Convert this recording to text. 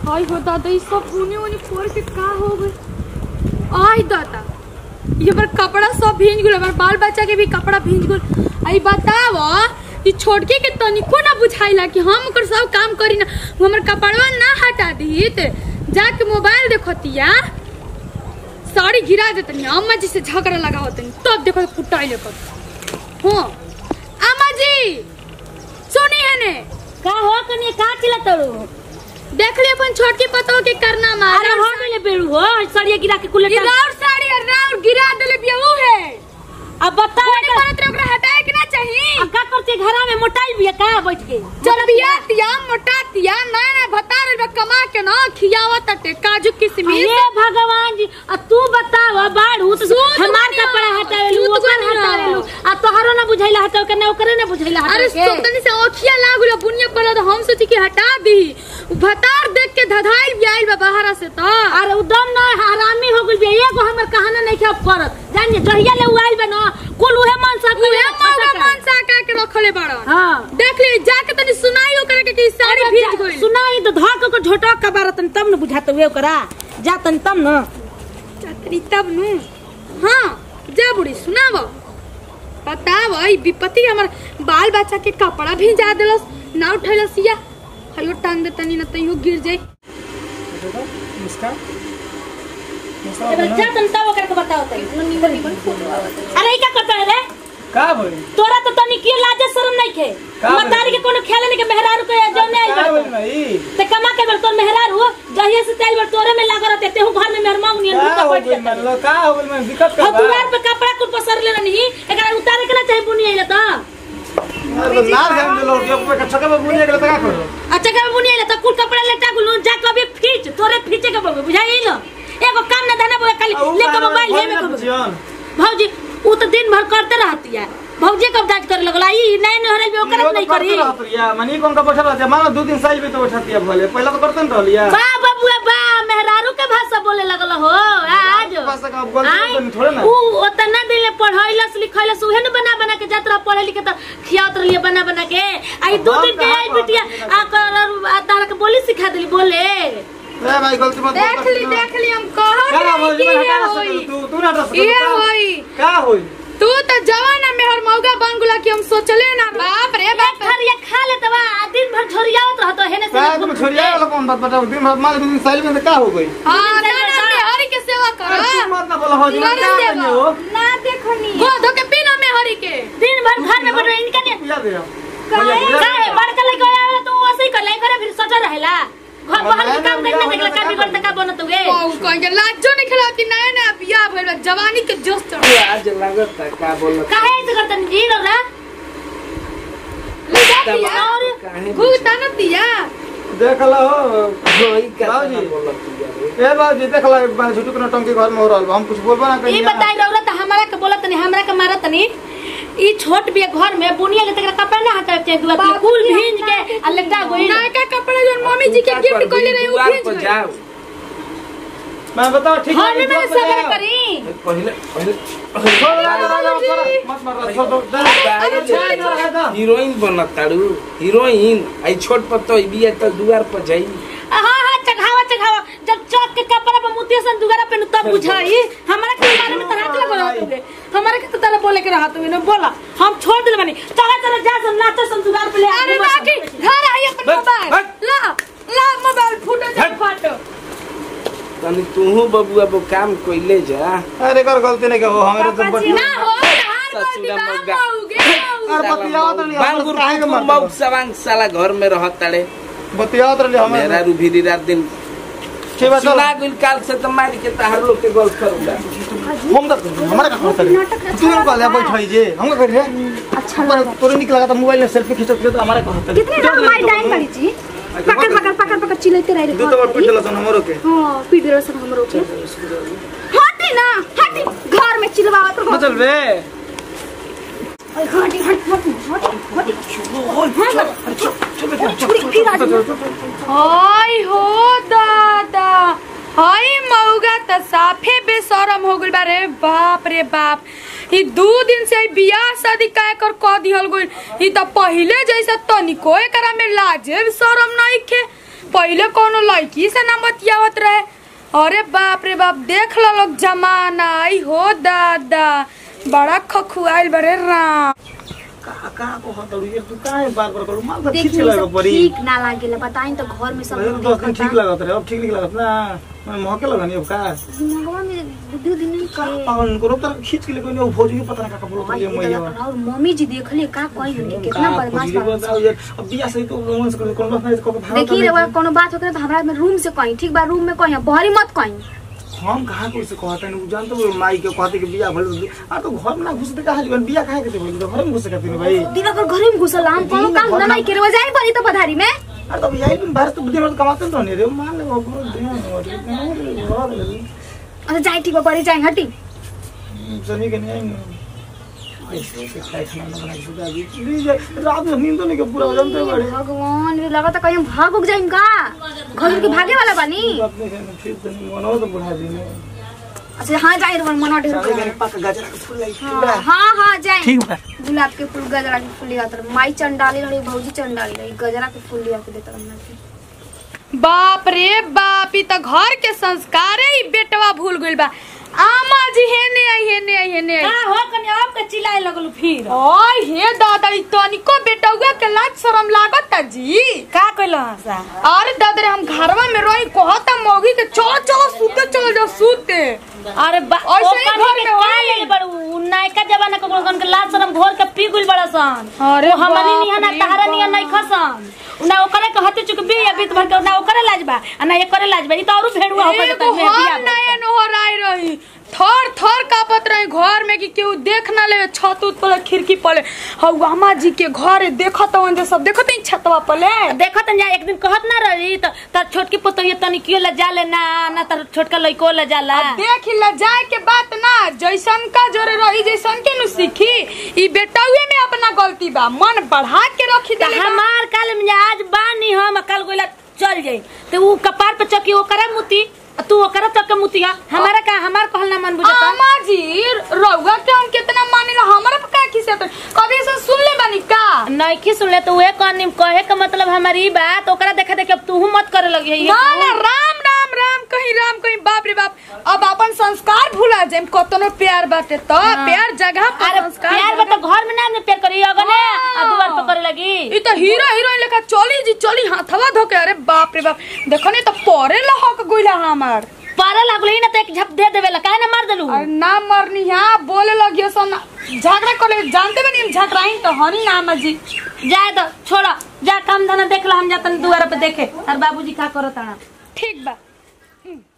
हाय हो दादा ई सब ऊनी ऊनी फोड़ के का हो गई आय दादा ये पर कपड़ा सब भींज गेल हमार बाल बच्चा के भी कपड़ा भींज गेल आई बताव ई छोटके के तनिको ना बुझाइला कि हम ओकर सब काम करी ना वो हमर कपड़वा ना हटा दी त जाके मोबाइल देखतिया साड़ी गिरा देतनी अम्मा जी से झगड़ा लगा होतनी तब देखो फुटाई लेकर हाँ अम्मा जी सुनी है ने का हो कनी का चिल्ला तड़ू देख ले अपन छोटकी पतो के करना मार अरे हो गइले बेड़ू हो सड़िया गिरा के कुले गिराउर साड़ी और राउर गिरा देले बियाऊ है अब बता कोने परत रे ओकरा हटाए के ना चाहिए अब का करते घरा में मोटाई बिया का बैठ के चल बिया तिया मोटा तिया नया नया बता रे कमा के ना खियावा तटे काजू किशमिश हे भगवान जी अब तू बताव बाड़ू तो सूत हमार बनिया, कपड़ा हटावेलू सूत ओकर बनिया। हटावेलू आ तोहरो ना बुझाइला हटाव के ना ओकरे ना बुझाइला अरे हटाव के सुतनी से ओखिया लागुला बुनिया पर तो हम सोची कि हटा दी भतार देख के धधाइल बियाइल बा बाहर से तो अरे उदम ना हरामी हो गइल बिया एगो हमर कहाना नहीं खेप करत जान जे जहिया ले उआइल बा ना कुल उहे मन सा उहे मौगा मनसा का के रखले बाड़न हां देख ले जाके तनी सुनाई ओकरा के कि साड़ी भीज गइल सुनाई तो धक को झोटक का बारतन तब न बुझात हुए ओकरा जातन तब न चातरी तब नु हाँ जा बुढ़ी सुनाव बताव ई विपत्ति हमर बाल बच्चा के कपड़ा भी जा देलस ना उठैलस या हयो टांग दे तनी न तइयो गिर जाई मुस्कान मुस्कान एबे बोला। जातन तब ओकरा के बताओ तई अरे ई का करता है रे का भइल तोरा तो तनी की लाजे शरम नहीं खे का मतारी के कोनो खेले नहीं के मेहरारू के जौने आई का बा भइल भाई ते कमा के बर तोर मेहरारू जहिया से तेल बर तोरे में लाग रहते तेहू घर में मेहर मांग नियन का भूखा हो बैठ गइल जाता मतलब का हो गइल मैं दिक्कत का और दुआर पे कपड़ा कुल पसर ले नहीं एकरा उतारे के ना चाहे बुनी आइला तो ना ध्यान दिलो के ऊपर छके में बुनिया गेल त का करो अच्छा के बुनी आइला तो कुल कपड़ा लेटा गुल जा कभी खींच तोरे खींचे के बोल बुझाई लो एगो काम ना धना बोले खाली ले के मोबाइल ले में को जीवन भौजी उ तो दिन भर करते रहती है भौजी कब दाज करे लगला ई नहीं नहीं हरे ओकरा नहीं करी या मनी कौन का बैठल रहते मानो दो दिन साइज भी तो बैठती है भले पहले तो करते न रहलिया बा बबुआ बा मेहरारू के भाषा बोले लगल हो आज भाषा का गलती आय, तो नहीं थोड़े ना। उ ओतना दिन ले पढ़ैलस लिखैलस उहे न बना बना के जात रह पढ़े लिखे त खियात रहिए बना बना के आई दो हम दिन के कहाँ आई बिटिया आ कर आ तारा के बोली सिखा देली बोले ए भाई गलती मत देख ली देख ली हम कहत का रही भौजी कि मैं ये हटा ना होई सकल तू तू ना हटा सकल ये का- होई का होई तू तो जवान है मेहर मौगा बन गुला कि हम सोचले ना बाप रे बाप खरिया खा ले तबा आ दिन भर झोरियावत रहत हेने का से तुम छोड़िया वाला कौन बात बताओ दिन भर माल दिन साइज में तो का हो गई हाँ ना ना मेहरी के सेवा अरे करो तू मत ना बोला हो जी करे क्या सेवा। करने हो ना देखनी गोदो के पीना मेहरी के दिन भर घर में बैठ इनका ने पिया दे काहे काहे बड़का लइका आवेला तो वैसे ही कर लाई करे फिर सटा रहेला घर बाहर के काम करना देखला का बिगड़ तक बनत हुए बाऊ कहेंगे लाजो नहीं खिलाती नया नया बियाह भइल बा, जवानी के जोश चढ़ आज लागत है का बोल काहे ऐसे करतन जी रौला दिया घूटा न दिया देख लो बाबूजी ए बाबूजी देख लो एक बार झुटू के टंकी घर में हो रहल बा। हम कुछ बोलबो ना ई कहीं बताई रौला त हमरा के बोलत नहीं हमरा के मारत नहीं ई छोट बिया घर में बुनिया ले तक कपड़ा ना हटावे चाहिए दुआ के कुल भींज के आ लटा गोई नयका कपड़ा जो मम्मी जी के गिफ्ट कइले रही उ भेज गई मैं बताओ ठीक घर में मैंने बात सबर बताओ। करी पहले पहले छोड़ दे, छोड़ दे, छोड़ दे, मत मार छोड़ दो दे, अरे छोड़ दे, छोड़ दे। हीरोइन बनत तारू हीरोइन आई छोट पत्तो बिया त दुआर पर जाई हां हां चढ़ावा चढ़ावा जब चौक के कपड़ा पर मुतिया सन दुगरा पे तब बुझाई हमरा के बारे में तरह लग रहत हुए हमरा के तो तरह बोले के रहत हुए ना बोला हम छोड़ दिल बनी चला चला जा सन नाच सन दुगार पे ले आ, अरे घुमा सन। बाकी घर आई अपन हट, मोबाइल हट। ला ला मोबाइल फूटो जा हट। फाटो तनी तूहू बबुआ वो काम कइले जा अरे कर गलती नहीं हो हमारे तो बट ना हो हार कोई ससुरा बात मौगा। होगे अरे बतियावत रही बांगुर काहे के मौक मारता सवांग साला घर में रहत ताड़े बतियावत रही मेरा हमारे रुभिरी रात दिन ठीक बात सुना गुल काल से तो मार के ताहर लोग के गल करूंगा हम तक हमारा का कहता है तू लोग कहले बैठ जे हम का करे अच्छा तोरे निक लगा था मोबाइल में सेल्फी खींचत तो हमारा कहता है कितने ना हमारी डाइन करी जी पकड़ पकड़ पकड़ पकड़ चिल्लाते रह दू तो बार पीट देला सन हमरो के हां पीट देलो सब हमरो के हटी ना हटी घर में चिल्लावत रहो चल बे ओए हटी हटी हटी हटी हाय हो दादा हाय मौगा त साफे बेशरम हो गइल बा रे बाप रे बाप ई दू दिन से ई बियाह शादी काय कर क दिहल गइल ई त पहिले जैसा तनिको एकरा में लाजे शरम नहीं खे पहले कोनो लड़की से ना बतियावत रहे अरे बाप रे बाप देख लो लोग जमाना आई हो दादा बड़ा खखुआइल बड़े राम का का को हतड़ू ये तू काहे बार बार करू माल तो ठीक देखिए लगा सब परी ठीक ना लागेला बताई तो घर में सब पहले लोग तो दस दिन देखता। ठीक लगत रहे अब ठीक नहीं लगत ना मैं महके लगनी अब का दिमागवा में बुद्धि दिन नहीं कहे पावन करो तर खींच के ले कोई फौजी के पता ना का बोलो तो ये मैया और मम्मी जी देख ले का कही उनके कितना बदमाश बा अब बिया से तो रोमन से कौन बात नहीं को भाव देखिए रउआ कोनो बात होकर तो हमरा में रूम से कहीं ठीक बा रूम में कहीं बहरी मत कहीं हम कहाँ को से कहते हैं जान तो माई के कहते कि बिया भले आ तो घर में ना घुसते कहाँ जीवन बिया काहे के बोली तो घर में घुसे कहते भाई दिवाकर घर में घुसल हम कोनो दिन में काम घर ना नहीं में- करे जाए पड़ी तो पधारी में अरे तो यही तुम बाहर तो बुद्धि में कमाते तो नहीं रे मान ले वो पूरा दिन और अच्छा जाए ठीक बा पड़ी जाए हटी सनी के नहीं आएंगे ऐसे से खाए खाना ना बनाए सुधा भी प्लीज रात में नींद तो नहीं के पूरा हो जानते बड़े भगवान रे लगा तो कहीं भाग उग जाइम का घर के भागे वाला बानी बात नहीं करना फिर तो नहीं मनो तो बुढ़ा दी ने अच्छा हाँ जाए रे मना ढेर सारे कर के पक गजरा के फूल लाई हाँ हाँ हाँ जाए ठीक बा गुलाब के फूल गजरा के फूल लिया तर माई चंडाली रही भौजी चंडाली रही गजरा के फूल लिया के देता हमरा के बाप रे बाप ई त घर के संस्कारे ही बेटवा भूल गइल बा आमा जी हेने आई हेने आई हेने का आई हो कनी अब के चिल्लाए लगलू फिर ओय हे दादा ई तनिको बेटौगा के लाज शरम लागत जी का कइलो हसा अरे दादा रे हम घरवा में रही कहता मौगी के चलो चलो सूते चलो जाओ सूते अरे बा ऐसे ओ ही कनी घर के में का होई। ले बड़ू उ नायका जमाना के गोगन के लाज शरम घोर के पी गुल बड़ा सन अरे ओ हमनी बाप निहना रे तहरा निहन बाप। नहीं खसन ना ओकरे के हते चुक बिया बीत भर के ना ओकरे लाज बा आ ना एकरे लाज बा ई तो औरु भेड़ुआ हो के एगो हम नया नोहर आई रही थर थर कापत रही घर में कि केहू देख ना ले छत उत पर खिड़की पर हऊ अम्मा जी के घर देखत हवन जे सब देखत ही छतवा पर देखो त जा एक दिन कहत ना रही त त छोटकी पुतोहिया तनी कियो ला जाले ना ना त छोटका लइको ला जाला देख ल जाए के बात ना जैसन का जोरे रही जैसन के नु सीखी ई बेटौए में अपना गलती बा मन बढ़ा के रखी त दे हमार काल में आज बानी हम कल गोला चल जाई त उ कपार पे चकी ओकरा मुती आ तू ओकरा तक के मुतिया हमारा का हमार कहल ना मन बुझता अम्मा जी रउआ के हम कितना मानिला हमरा पे का खिसे कभी से सुन ले बानी का नइखी सुनले तो उहे कहनी कहे के मतलब हमारी बात ओकरा देखे देखे अब तू मत करे लगी है ना ना राम राम राम कहीं राम कहीं बाप रे बाप अब अपन संस्कार भूला जाए कतनो प्यार बाटे तो प्यार जगह पर अरे संस्कार प्यार बता घर में ना ने प्यार करी अगने आ दुआर पे करे लगी ई तो हीरो हीरोइन लेखा चली जी चली हाथवा धोके अरे बाप रे बाप देखो नहीं तो परे लहक गइला हमार पारा लागलो ही ना तो एक झप दे देवेला काहे ना मार देलू अरे ना मरनी यहाँ बोले लगियो सन झगड़ा करे जानते बनी हम झगड़ाई तो हनी ना अम्मा जी जाए तो छोड़ा जा काम धंधा देख ला हम जातन दुआर पे देखे और बाबूजी का करत आना ठीक बा